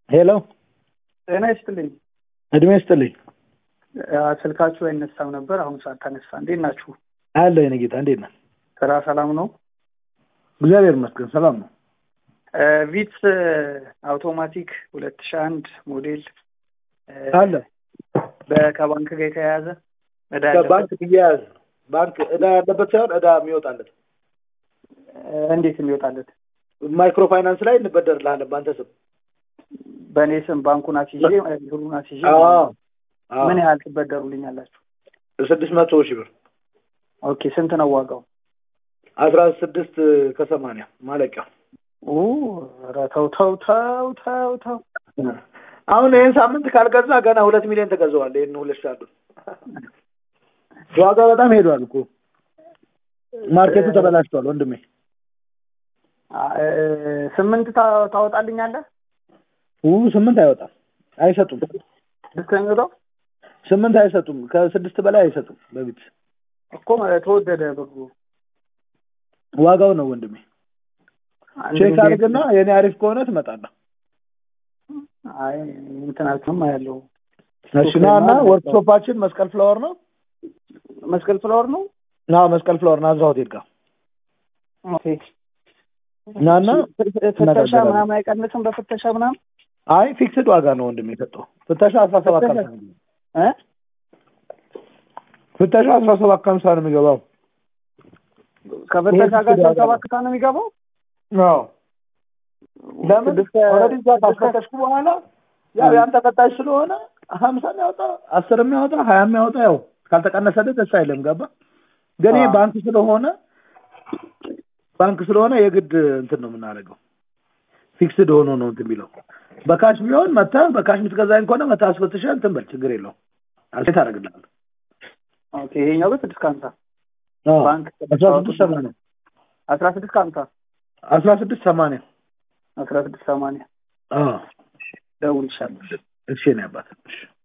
ሄሎ ጤና ይስጥልኝ። እድሜ ይስጥልኝ። ስልካችሁ አይነሳም ነበር፣ አሁን ሰዓት ተነሳ። እንዴት ናችሁ? አለ የኔ ጌታ እንዴት ነህ? ስራ ሰላም ነው? እግዚአብሔር ይመስገን ሰላም ነው። ቪትስ አውቶማቲክ ሁለት ሺህ አንድ ሞዴል አለ ከባንክ ጋር የተያያዘ ዕዳ ከባንክ እያያዝ ባንክ እዳ ያለበት ሳይሆን እዳ የሚወጣለት እንዴት የሚወጣለት ማይክሮ ፋይናንስ ላይ እንበደርልሃለን በአንተ ስም በእኔ ስም ባንኩን አስይዤ ብሩን አስይዤ ምን ያህል ትበደሩልኛላችሁ? ስድስት መቶ ሺህ ብር ኦኬ ስንት ነው ዋጋው? አስራ ስድስት ከሰማንያ ማለቂያ ኧረ ተው ተው ተው ተው ተው አሁን ይህን ሳምንት ካልገዛ ገና ሁለት ሚሊዮን ተገዘዋል። ይህን ሁለት ሺህ አንዱን ዋጋ በጣም ሄዷል እኮ ማርኬቱ ተበላሽቷል ወንድሜ። ስምንት ታወጣልኛለህ? ስምንት አይወጣም፣ አይሰጡም። ስድስት ነው የሚወጣው? ስምንት አይሰጡም፣ ከስድስት በላይ አይሰጡም። በፊት እኮ ተወደደ ብሩ። ዋጋው ነው ወንድሜ። ቼክ አድርግና የኔ አሪፍ ከሆነ ትመጣለህ። አይ እንትናችሁም አያለው። እሺ ና እና ወርክሾፓችን መስቀል ፍላወር ነው። መስቀል ፍላወር ነው። ና መስቀል ፍላወር ናዝራ ሆቴል ጋር ኦኬ። ናና ፍተሻ ምናምን አይቀንስም? በፍተሻ ምናምን አይ ፊክስድ ዋጋ ነው ወንድሜ የሰጠው። ፍተሻ አስራ ሰባት ከሀምሳ ነው እ ፍተሻ አስራ ሰባት ከሀምሳ ነው የሚገባው። ከፍተሻ ጋር አስራ ሰባት ነው የሚገባው። አዎ ለምን ኦልሬዲ እዛ ካስፈተሽኩ በኋላ ያው ያን ተቀጣይ ስለሆነ ሀምሳ የሚያወጣ አስር የሚያወጣ ሀያ የሚያወጣ ያው ካልተቀነሰልህ ደስ አይልም። ገባ ግን ይሄ ባንክ ስለሆነ ባንክ ስለሆነ የግድ እንትን ነው የምናደርገው። ፊክስድ ሆኖ ነው እንትን የሚለው። በካሽ ቢሆን መተህ በካሽ የምትገዛኝ ከሆነ መተህ አስፈትሸህ እንትን በል ችግር የለውም። አልሴት አደርግልሃለሁ። ኦኬ ይሄኛው ግን ስድስት ከሀምሳ ባንክ አስራ ስድስት ሰማንያ አስራ ስድስት ከሀምሳ አስራ ስድስት ሰማንያ አስራ ስድስት ሰማንያ ደውልልሻለሁ። እሺ ነው ያባት